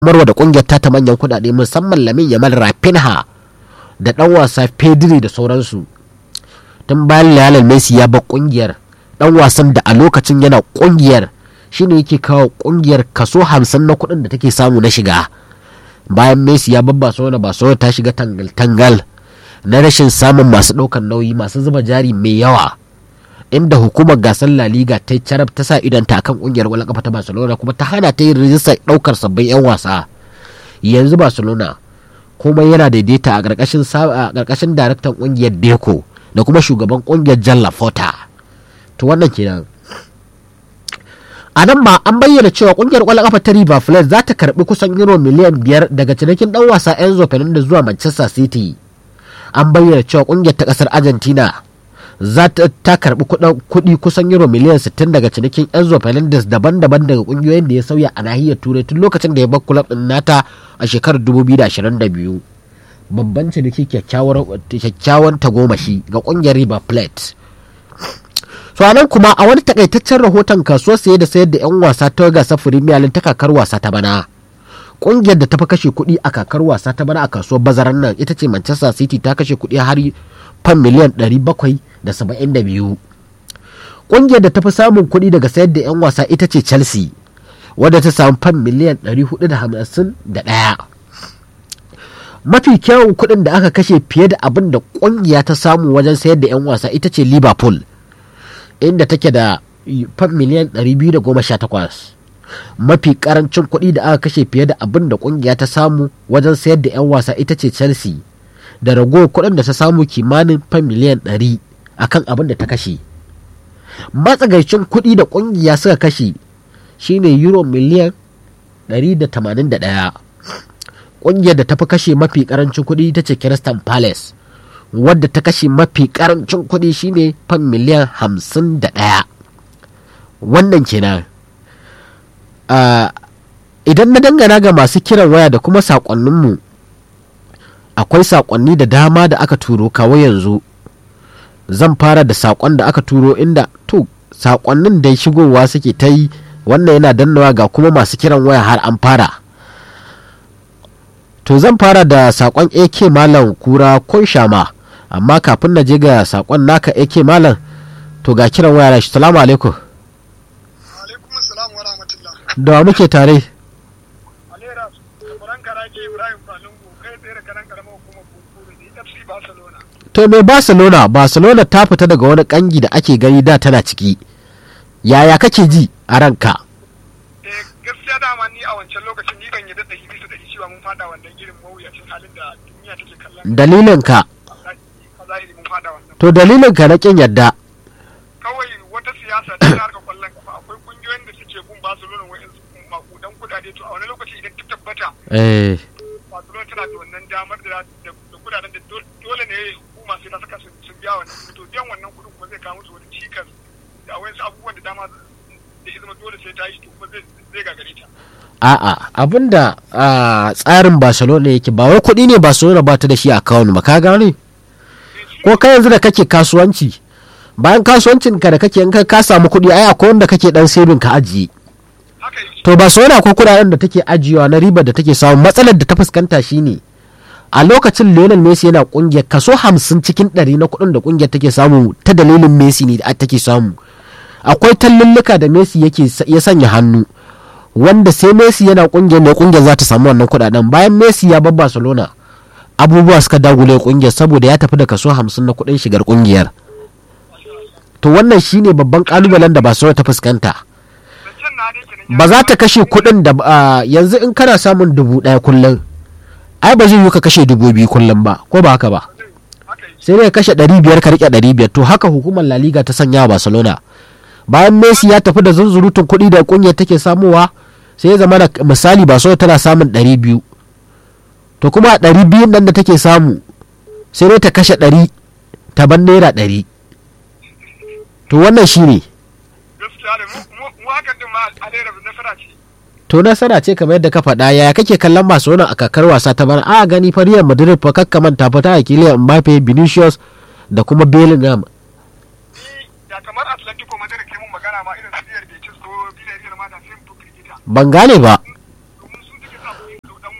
marwa da kungiyar ta manyan kudade musamman lamin yamal rafinha da dan wasa pedri da sauransu tun bayan lionel messi ya bar kungiyar dan wasan da a lokacin yana kungiyar shine yake kawo kungiyar kaso hamsin na kuɗin da take samu na shiga bayan messi ya bar barcelona barcelona ta shiga tangal-tangal na rashin samun masu ɗaukar nauyi masu zuba jari mai yawa inda hukumar gasar La Liga ta carab ta sa idanta akan kungiyar wala kafa ta Barcelona kuma ta hana ta yin rijistar daukar sabbin 'yan wasa yanzu Barcelona kuma yana daidaita a ƙarƙashin a ƙarƙashin daraktan kungiyar Deco da kuma shugaban kungiyar Jan Lafota to wannan kenan a nan ma an bayyana cewa kungiyar kwallon kafa ta River Plate za ta karbi kusan euro miliyan biyar daga cinikin dan wasa Enzo Fernandez zuwa Manchester City an bayyana cewa kungiyar ta kasar Argentina za ta karbi kuɗi kusan euro miliyan 60 daga cinikin Enzo Fernandez daban-daban daga kungiyoyin da ya sauya a nahiyar Turai tun lokacin da ya bar kulab din nata a shekarar 2022 babban ciniki kyakkyawan tagomashi ga kungiyar River Plate so anan kuma a wani takaitaccen rahoton kasuwar saye da sayar da 'yan wasa ta gasar Premier League ta kakar wasa ta bana kungiyar da ta fi kashe kuɗi a kakar wasa ta bana a kasuwar bazaran nan ita ce Manchester City ta kashe kuɗi har fan miliyan 772 ƙungiyar da ta fi samun kuɗi daga sayar da 'yan wasa ita ce chelsea wadda ta samu fan miliyan 451 mafi kyawun kuɗin da aka kashe fiye da abin da ƙungiya ta samu wajen sayar da 'yan wasa ita ce liverpool inda take da fan miliyan 218 mafi karancin kuɗi da aka kashe fiye da abin da ƙungiya ta samu wajen sayar da 'yan wasa ita ce chelsea da ragowar kuɗin da ta samu kimanin fan miliyan 100 akan abin da ta kashe matsagaicin kuɗi da ƙungiya suka kashe shine euro miliyan 181 ƙungiyar da ta fi kashe mafi ƙarancin kuɗi ita ce Crystal Palace wadda ta kashe mafi ƙarancin kuɗi shine fan miliyan 51 wannan kenan idan na dangana ga masu kiran waya da kuma saƙonninmu akwai saƙonni da dama da aka turo kawo yanzu zan fara da saƙon da aka turo inda to saƙonnin da shigowa suke ta yi wannan yana dannawa ga kuma masu kiran waya har an fara to zan fara da saƙon ak malam kura shama amma kafin na je ga saƙon naka ak malam to ga kiran waya shi salamu alaikum da wa muke tare to me barcelona barcelona ta fita daga wani kangi da ake gani da tana ciki yaya kake ji a ranka eh gaskiya dama ni a wancan lokacin ni ban yadda da bisa da cewa mun fada wannan irin mawuyacin halin da duniya take kallon dalilin ka mun fada wannan to dalilin ka na kin yadda kawai wata siyasa ta harka kwallon kafa akwai kungiyoyin da suke bin barcelona wa'in makudan kudade to a wani lokaci idan ta tabbata eh barcelona tana da wannan damar da kudaden da dole ne hukuma sai ta saka sun biya wannan kuɗi to biyan wannan kuɗin kuma zai kawo musu wani cikas da wayansu abubuwan da dama da izinin dole sai ta yi to kuma zai gagare ta. A'a abinda tsarin Barcelona yake ba wai kuɗi ne Barcelona ba ta da shi a kawun ba ka gane? Ko kai yanzu da kake kasuwanci bayan kasuwancin ka da kake in ka samu kuɗi ai akwai wanda kake dan saving ka ajiye. To Barcelona ko kuɗaɗen da take ajiyewa na ribar da take samu matsalar da ta fuskanta shine a lokacin Lionel Messi yana kungiyar kaso hamsin cikin ɗari na kuɗin da kungiyar take samu ta dalilin Messi ne da take samu. Akwai tallulluka da Messi yake ya sanya hannu wanda sai Messi yana kungiyar ne kungiyar za ta samu wannan kuɗaɗen bayan Messi ya bar Barcelona abubuwa suka dagule kungiyar saboda ya tafi da kaso hamsin na kuɗin shigar kungiyar. To wannan shine babban kalubalen da Barcelona ta fuskanta. Ba za ta kashe kuɗin da yanzu in kana samun dubu ɗaya kullum. ai ba zai yi ka kashe dubu biyu kullum ba ko ba haka ba sai dai kashe ɗari biyar ka riƙe ɗari biyar to haka hukumar la liga ta sanya barcelona bayan messi ya tafi da zunzurutun kuɗi da ƙungiyar take samowa sai ya zama da misali barcelona tana samun ɗari biyu to kuma a ɗari biyun nan da take samu sai dai ta kashe ɗari ta ban naira ɗari to wannan shi ne gaskiya da mu hakan din ma alera nasara ce to nasara ce kamar yadda ka faɗa yaya kake kallon masu wani a kakar wasa ta bana a gani fa Real Madrid fa kakka manta fa ta Kylian Mbappe Vinicius da kuma Bellingham ni da kamar Atletico Madrid ke mun magana ma irin su Real Betis ko Villarreal ma da sai mu firgita ban gane ba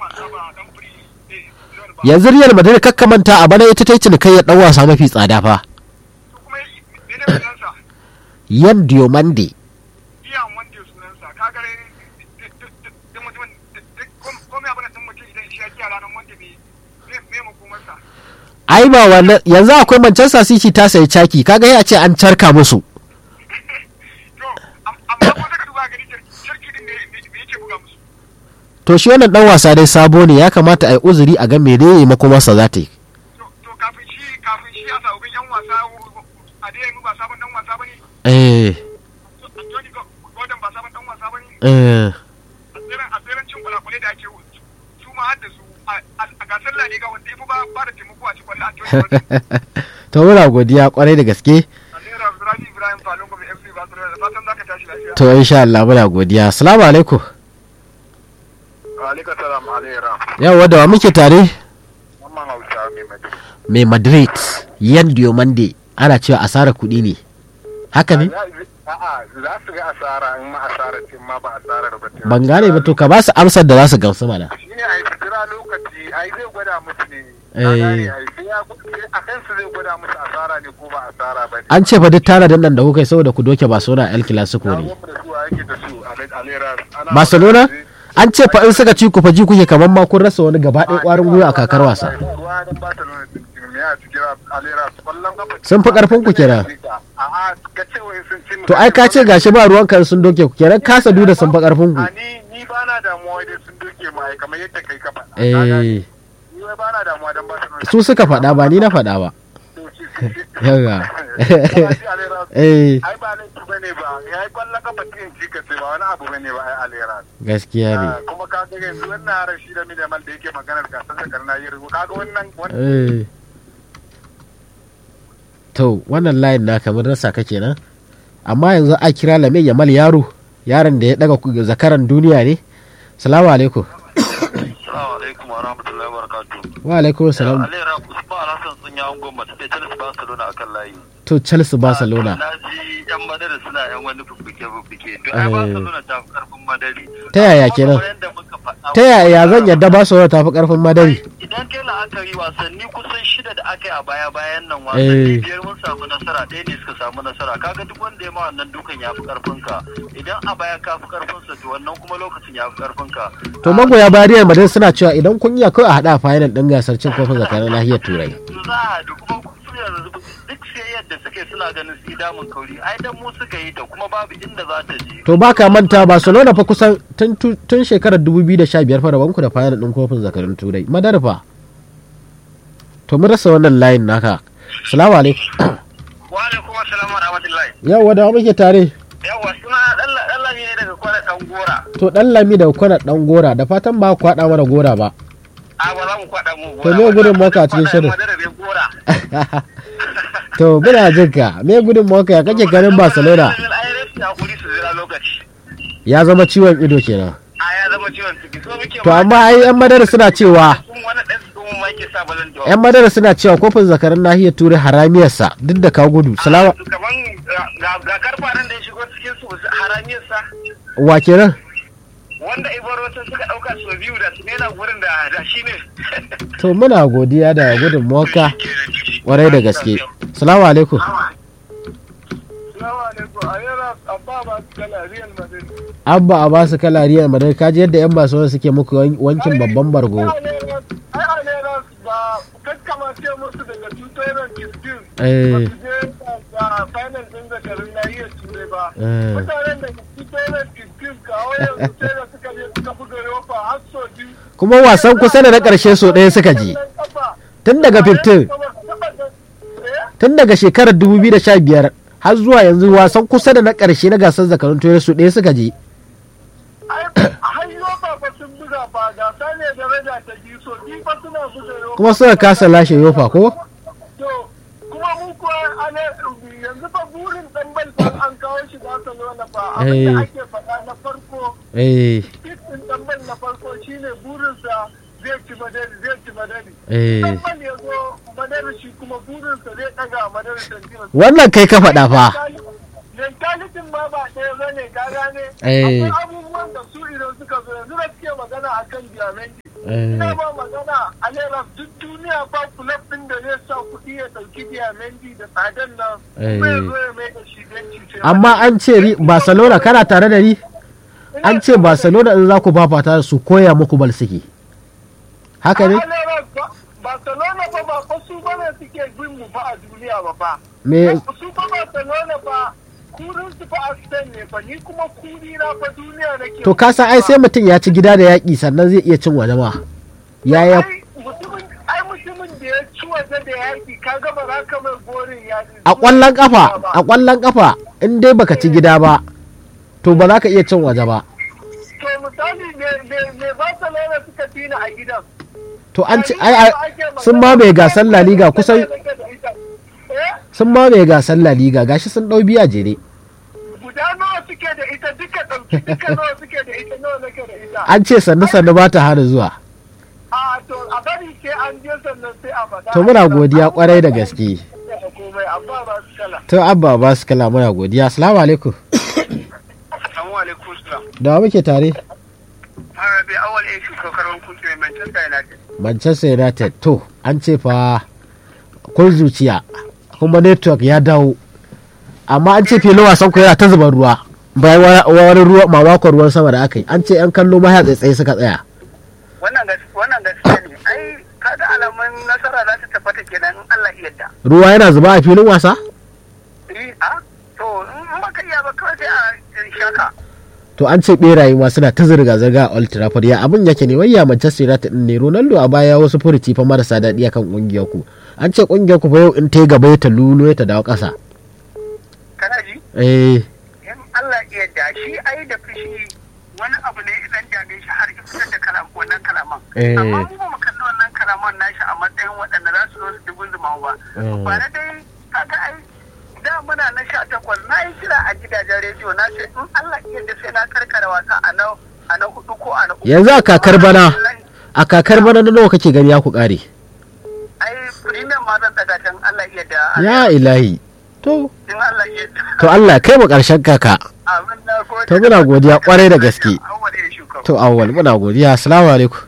wasa ba dan firi eh zon ba yanzu Real Madrid kakkamanta a bana ita ta yi cinikayyar dan wasa mafi tsada fa to kuma ne ne sunansa Yan Diomande iya wanda sunansa ka gare duk mutumin komai abin da ɗin mutum idan shi ya kiya ranar wanda bai me makomarsa ai ba wannan yanzu akwai Manchester City ta sayi caki kaga ya ce an carka musu to am- amma ko saka duba gani sarki din ne me yake buga musu to shi wannan dan wasa dai sabo ne ya kamata a yi uzuri a ga menene makomarsa za ta yi to to kafin shi kafin shi a sabobin yan wasa a dai yanzu ba sabon dan wasa bane eh Anthony Gordon ba sabon dan wasa bane eh a tseren a tseren cin kwalakwale da ake yi, su ma har da su a- a a gasar La Liga wanda ya fi ba ba da taimako a cikin kwallon Anthony Gordon to muna godiya kwarai da gaske Alera Abdurrahman Ibrahim Falon Gobe FC Barcelona da fatan zaka tashi lafiya to insha Allah muna godiya assalamu alaikum Alaikum salam Alera yawa da wa muke tare Mamman Hausa mai Madrid mai Madrid Yan Diomande ana cewa asarar kuɗi ne haka ne A'a za su ga asara in ma asara ce ma ba asarar ba ce. ban gane ba to ka ba su amsar da za su gamsu mana Shi ne a yi fitira lokaci ai zai gwada musu ne. Eh. Ka gane ai sai ya sai a kansu zai gwada musu asara ne ko ba asara ba ne. an ce fa duk tanadin nan da kuka yi saboda ku doke Barcelona El Clasico Na ne gwamna da su a yake da su a Alera. Ana Barcelona magana an ce fa in suka ci ku fa ji kuke kamar ma kun rasa wani gaba ɗaya ƙwarin gwiwa a kakar wasa Ruwa don Barcelona sun ci me a cikin Alera kwallon kafa. Sun fi ƙarfin ku kenan. A'a ka ce wai sun ci mu. to ai ka ce gashi ba ruwan kan sun doke ku kenan kasa duda sun fa ƙarfin ku A ni ni ba na damuwa dai sun doke mu ai kamar yadda kai ka faɗa. Ka gane? eh Ni wai ba na damuwa don Barcelona. su suka faɗa ba ni na faɗa ba yawa eh ai ba laifi bane ba ya yi kwallon kafa cikin cika ce ba wani abu bane ba ai alera gaskiya ne kuma ka ga yanzu wannan harar shi da minimal da yake maganar gasar da karna yi rubu ka ga wannan wannan eh to wannan layin na kamar rasa ka kenan amma yanzu a kira lame yamal yaro yaron da ya daga ku- zakaran duniya ne salamu alaikum Assalamu alaikum wa rahmatullahi wa barakatuh. wa alaikum salam Alera Usman Alhassan sun yi angon mace da Chelsea Barcelona akan layi. to chelsea barcelona Na ji yan madari suna yan wani fuffuke fuffuke. To ai Eh. Barcelona ta fi karfin madari. Ta yaya Amma kenan? kamar yadda muka faɗa- ta yaya zan yadda barcelona ta fi karfin madari Idan kai la'akari wasanni kusan shida da aka yi a baya bayan nan Eh. wasanni biyar mun samu nasara ɗaya ne suka samu nasara kaga duk wanda ya ma wannan dukan ya fi karfin ka idan a baya ka fi karfin sa to wannan kuma lokacin ya fi karfin ka. to magoya bariyar madrid suna cewa idan kun iya kawai a haɗa a final ɗin gasar cin kofin zakarar nahiyar turai za a da kuma su yanzu duk siyayyar da suke suna ganin su damun kauri ai dan mu suka yi ta kuma babu inda za ta je to ba ka manta barcelona fa kusan tun tun shekarar 2015 fa rabanku da final ɗin kofin zakarin turai madar fa to mun rasa wannan layin naka salamu alaikum wa alaikum assalam wa rahmatullahi yau da muke tare yawa suna dan lami ne daga kwana dan gora to dan lami da kwana dan gora da fatan ba ku haɗa mana gora ba a ba za mu kwada mu To me gudun maka a cikin shirin? gora to muna jin ka me gudun mawaka ya kake ganin barcelona ai rafi hakuri su zira lokaci ya zama ciwon ido kenan a ya zama ciwon ciki so muke to amma ai yan madara suna cewa kun wani dan su ma yake sa balan jawa yan madara suna cewa kofin zakarin nahiyar turai haramiyarsa duk da ka gudu salama kaman ga ga karfaran da ya shigo cikin su haramiyar sa wa kenan wanda ibarocin suka dauka su biyu da su nena gurin da da shi ne to muna godiya da gudun mawaka kwarai da gaske salamu alaikum Salamu alaikum a yana abba ba su kala Real Madrid abba a basu kala riyar madara kaji yadda yan barcelona suke muku wan- wankin babban bargo ai Alera ba kakkamace musu daga 2015 Eh. ba su je ga final din zakarin nahiyar turai ba Eh. mutanen da 2015 kawo yanzu sai da suka je suka buga yofa har so biyu kuma wasan kusa da na ƙarshe so ɗaya suka ji tun daga 15 tun daga shekarar 2015 har zuwa yanzu wasan kusa da na ƙarshe na gasar zakarun turai su ɗaya suka je hanyo ba fa sun buga ba gasa ne daraja ta biyu so biyu fa suna buga yofa kuma suka kasa lashe yofa ko to kuma mu kuwa ana yanzu fa burin dan balfan an kawo shi Barcelona fa abin Eh. da ake faɗa na farko eh Titin dan bal na farko shine burinsa zai ci madari zai ci madari eh dan bal ya zo madari shi kuma burinsa zai ɗaga madari tantina wannan kai ka faɗa fa mentalitin ma ba ɗaya ba ne ka gane Eh. akwai abubuwan da su idan suka zo yanzu da suke magana akan diamandi Eh. ina ba magana a naira duk duniya ba kulab ɗin da zai sa kuɗi ya ɗauki diamandi da tsadan nan Eh. kuma ya zo ya mai da shi benci sai amma an ce ri- barcelona kana tare da ni an ce barcelona in za ku fafata da su koya muku bal suke haka ne A naira ba- Barcelona ba ba fa su bane suke bin mu fa a duniya ba fa me su fa Barcelona ba kurin su fa a Spain ne fa ni kuma kuri na fa duniya nake to ka san ai sai mutum ya ci gida da yaƙi sannan zai iya cin waje ma ya ya ai mutumin ai mutumin da ya ci waje da yaki ka ga ba za ka mai gorin yaki a ƙwallon kafa a ƙwallon kafa in dai baka ci gida ba to ba za ka iya cin waje ba to misali me me me Barcelona suka tina a gidan to an ci ai ai sun mamaye gasar La Liga kusan Eh? sun mamaye gasar La Liga gashi sun ɗau biya jere guda nawa suke da ita duka ɗauki duka nawa suke da ita nawa nake da ita an ce sannu sannu ba ta hana zuwa a to a bari sai an je sannan sai a faɗa to muna godiya kwarai da gaske komai amma ba su kala to abba ba su kala muna godiya assalamu alaikum assalamu alaikum salam da wa muke tare Arabi awal ya shi kokarin kuke mai Manchester United manchester united to an ce fa kun zuciya kuma network ya dawo amma an ce filin wasan ku yana ta zuban ruwa bayan wa- wani ruwa mamakon ruwan sama da aka yi an ce yan kallo ma ya tsaitsaye suka tsaya wannan gas wannan gaskiya ne ai kaga alamun nasara za ta tabbata kenan in Allah ya yarda ruwa yana zuba a filin wasa eh a to in baka iya ba kawai sai a shaka to an ce beraye ma suna ta zirga-zirga a Old Trafford ya abin yake ne wayya Manchester United din ne Ronaldo a baya wasu furuci fa marasa daɗi akan kungiyar ku an ce kungiyar ku fa yau in ta yi gaba ta lulo ta dawo ƙasa kana ji eh in Allah ya yarda shi ai da fushi wani abu ne idan dame shi har ya fitar da kalam wannan kalaman Eh. amma mu ba mu kalli wannan kalaman nashi a matsayin waɗanda za su zo su dubu zuma ba Eh. ba na dai kaga ai da muna na sha takwas na yi kira a gidajen rediyo na ce in Allah ya yarda sai na karkara wasa a na a na hudu ko a na uku yanzu a kakar bana a kakar bana na nawa kake gani ya ku kare ai premium ma zan daga can Allah ya yarda ya ilahi to in Allah ya yarda to Allah kai mu karshen kaka abin na gode To muna godiya kwarai da gaske. Awwal ya shuka to awwal muna godiya assalamu alaikum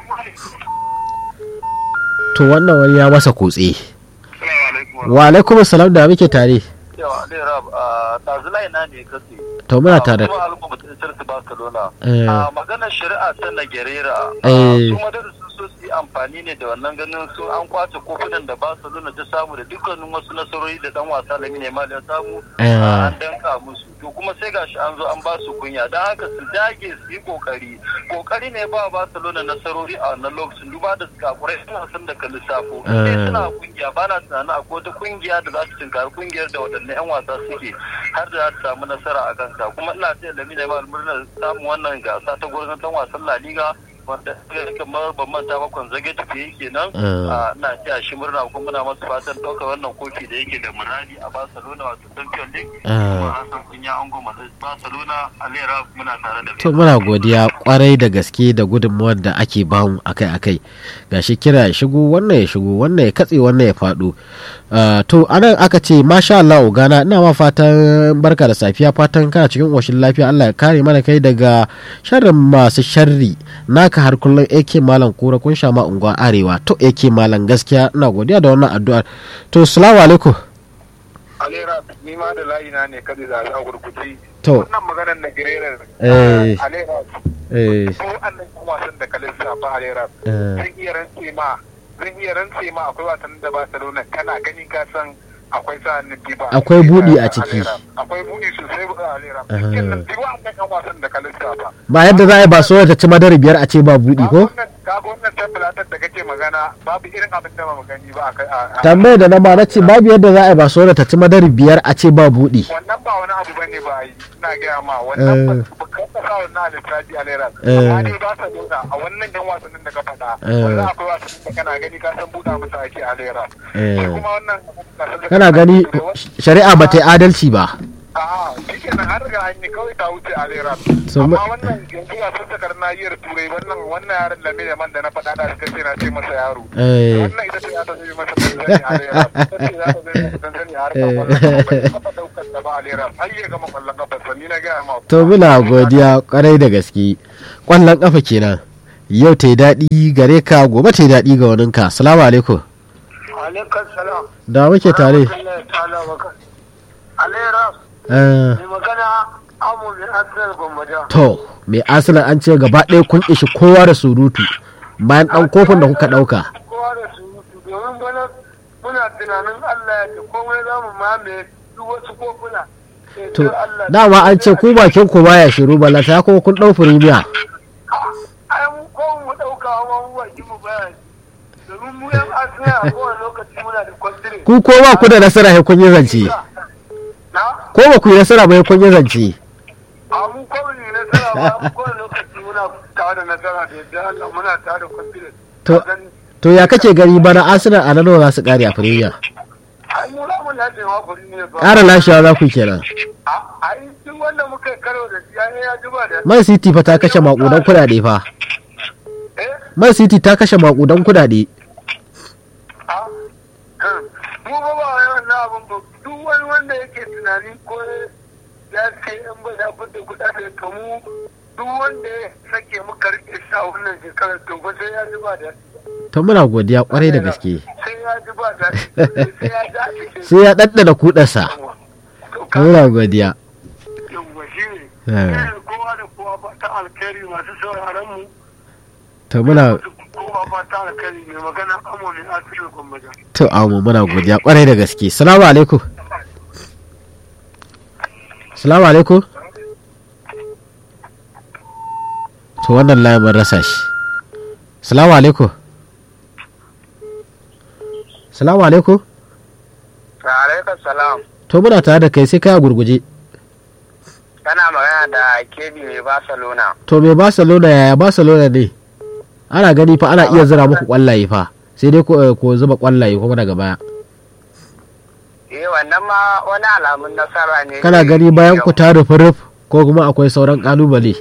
to wannan wani ya masa kutse Assalamu alaikum. wa alaikum salam da muke tare Yawa, ne Rab, a tazilai na ne kasi. to muna tare Kuma al'umma mutum Chelsea Barcelona. Eh. A maganar shari'a ta Nagerera. Eh. Su madara sun so su yi amfani ne da wannan ganin su an kwace kofunan da Barcelona ta samu da dukkanin wasu nasarori da dan wasa Lamine Yamal ya samu. Eh. a, An danka musu. To kuma sai gashi an zo an ba su kunya. Don haka su dage su yi kokari. Kokari ne ba Barcelona nasarori a wannan lokacin duba da suka kurai suna son da ka lissafo. Eh. Sai suna kungiya ba na tunanin akwai wata kungiya da za su tinkari kungiyar da waɗanne 'yan wasa suke har da za su samu nasara a kansa kuma ina taya da mina mal murnar samun wannan gasa ta gurin dan wasan La Liga wanda ya kamar ban manta ba kon zage tafiye kenan Eh. a ina taya shi murna kuma muna masa fatan ɗaukar wannan kofi da yake da muradi a Barcelona wato Champions League Eh. kuma Hassan Kunya an goma Barcelona Alera muna tare da to muna godiya kwarai da gaske da gudunmuwar da ake bamu akai-akai gashi kira ya shigo wannan ya shigo wannan ya katse wannan ya faɗo Ah, to anan aka ce masha Allah ogana ina ma fatan barka da safiya fatan kana cikin ƙoshin lafiya Allah ya kare mana kai daga sharrin masu sharri naka har kullum AK malam kura kun sha ma unguwa arewa to AK malam gaskiya ina godiya da wannan addu'ar to assalamu alaikum Alera ni ma da layi na ne kada zaɓi a gurguje. to Wannan maganar na girerar. Eh. Alera eh ko annan yan wasan da kalin sa ba Alera. eh, Zan iya rantse ma zan iya rantse ma akwai wasan da Barcelona kana gani ka san akwai sa hannun Diba. Akwai buɗi a ciki. Akwai buɗi sosai ba Alera. Ah. Cikin nan duk wannan yan wasan da kalin sa ba. ba yadda za a yi ba so ta ci madari biyar a ce ba buɗi ko Kaga wannan tabbalatar da kake magana babu irin abin da ba mu gani ba a kai a tambayar da na ba na ce babu yadda za a yi ba so ta ci madari biyar a ce ba buɗi wannan ba wani abu bane ba yi ina gaya ma wannan ba Eh. ba ka sa wannan a lissafi a lera Eh. amma dai ba sa nuna a wannan yan wasannin da ka faɗa Eh. wannan akwai wasannin da kana gani ka san buɗa musu ake a lera Eh. shi kuma wannan gasar da kana ka gani faɗa, shari'a ba ta yi adalci ba A'a, shi kenan an riga an yi kawai ta wuce a lera. So, Amma ma- wannan yanzu a sun takar nahiyar turai wannan wannan yaron da mai man da na faɗa da ta ce na ce masa yaro. Eh. Wannan ita ce ya ta zai masa tanzani a lera. Ita ce ya ta zai masa tanzani a harkar kwallon kafa. Bai taɓa ɗaukar ta ba a lera. Har ya gama kwallon kafa ni na gaya ma. to muna godiya kwarai da gaske kwallon kafa kenan yau ta yi daɗi gare ka gobe ta yi daɗi ga waninka salamu alaikum Alaikar salam. da muke tare Alera, Eh, mai magana amu mai asirar gwamnati. to mai arsenal an ce gaba ɗaya kun ishi kowa da surutu bayan ɗan kofin da kuka ɗauka kowa da surutu domin bana muna tunanin Allah ya ce komai za mu mamaye duk wasu kofuna. Sai to dai Allah dama an ce ku bakin ku baya shiru balata ko kun ɗau firimiya ai mu ko mu dauka ma mu baki mu bayani. Domin mu yan asiya a kowane lokaci muna da kwantire. ku ko ba ku da nasara sai kun yi zance Na? ko ba ku yi nasara ba sai kun yi zance A mu ko mu yi nasara ba mu kowane lokaci muna tare da nasara da yadda Allah muna tare da kwantire. To- to ya kake gani bana arsenal a nan nawa za su kare a firimiya Ai mu za mu lafiya ma kuri ne ba. ƙara lashewa za ku yi kenan A- Ai duk wanda muka yi karo da shi ya ya juba da. man city fa ta kashe maƙudan kuɗaɗe fa Eh? man city ta kashe maƙudan kuɗaɗe mu ba ba yawan na abin ba duk wani wanda yake tunani ko ya ce in ba ya fita kuɗaɗe to mu duk wanda ya sake muka rike shi a wannan shekarar to ba sai ya ji ba da to muna godiya kwarai da gaske sai ya ji ba da sai ya ji a cikin sai ya ɗanɗana kuɗarsa to to ka muna godiya yawwa shi ne Eh. Irin kowa da kowa fata alkhairi masu sauraron mu to muna kowa fata alkhairi mai magana amo ne asirin gwamnati to amu muna godiya kwarai da gaske salamu alaikum salamu alaikum to wannan layin mun rasa shi salamu alaikum salamu alaikum alaikum salam to muna tare da kai sai kai a gurguje kana magana da kebi mai barcelona to me barcelona yaya barcelona ne ana gani fa ana iya zira muku kwallaye fa sai dai ko ko zuba kwallaye kuma daga baya eh wannan ma wani alamun nasara ne kana gani bayan ku ta rufe ruf ko kuma akwai sauran kalubale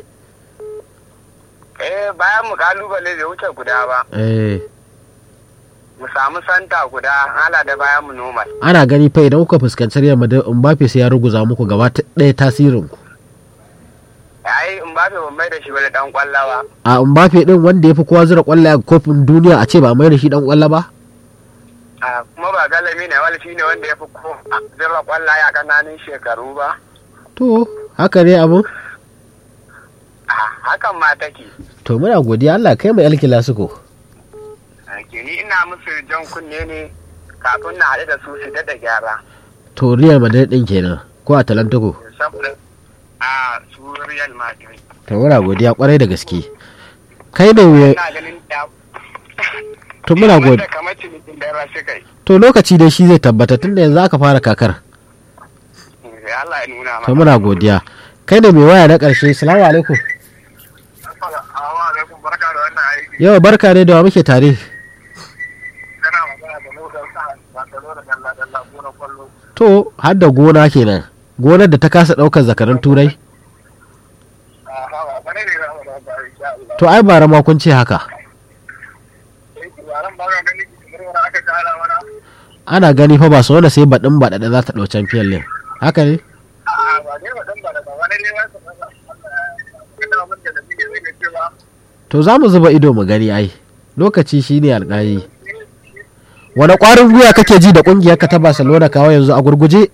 eh bayan mu kalubale bai wuce guda ba eh mu samu santa guda hala da bayan mu normal ana gani fa idan kuka fuskanci Real Madrid Mbappe sai ya ruguza muku gaba ta- ɗaya tasirin ku ai in ba ban mai da shi wani dan kwallawa a Mbappe din wanda ya fi kowa zira kwallaye a kofin duniya a ce ba mai da shi dan kwalla ba Ah, kuma ba galami ne wani shine wanda ya fi ko zira kwallaye a kananan shekaru ba to haka ne abu Ah, hakan ma take to muna godiya Allah kai mu El Clasico ke ni ina musu jan kunne ne kafin na haɗu da su su da gyara to Real Madrid din kenan ko Atalanta ko saboda a su Real Madrid to muna godiya kwarai da gaske kai ne me ina ganin da to muna godiya wanda kamar cinikin da rashi kai to lokaci dai shi zai tabbata tunda yanzu aka fara kakar sai Allah ya nuna to muna godiya kai ne mai waya na ƙarshe salamu alaikum Assalamu alaikum barka da wannan aiki yau barka ne da wa muke tare kana magana da lokacin sa ba da lokacin dalla dalla gona kwallo to har da gona kenan gonar da ta kasa ɗaukar zakaran turai a hawa bane ne za mu da ba insha Allah to ai bara ma kun ce haka sai ku ran ba ga gani kamar wani aka tara mana ana gani fa ba su wanda sai baɗin baɗaɗa za ta ɗau champion league haka ne a ba ne ba dan ba da ba wani ne ba su ba kana mun da nake zai ga cewa to za mu zuba ido mu gani ai lokaci shine alƙali wani ƙwarin gwiwa kake ji da ƙungiyarka ta barcelona kawo yanzu a gurguje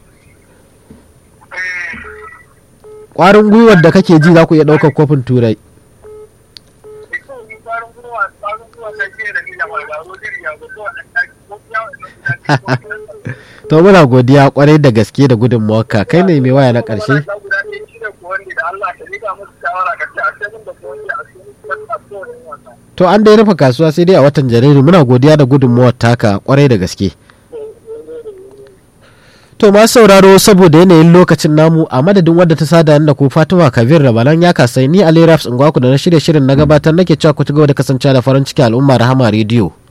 ƙwarin gwiwar da kake ji za ku iya ɗaukar kofin turai to muna godiya kwarai da gaske da gudunmawarka kai ne mai waya na ƙarshe to an dai rufe kasuwa sai dai a watan janairu muna godiya da gudunmawar taka kwarai da gaske to masu sauraro saboda yanayin lokacin namu a madadin wadda ta sada da ku fatima kabir rabalan ya kasai ni ali rafs ingwaku da na shirya shirin na gabatar nake cewa ku ci gaba da kasancewa da farin ciki al'umma rahama rediyo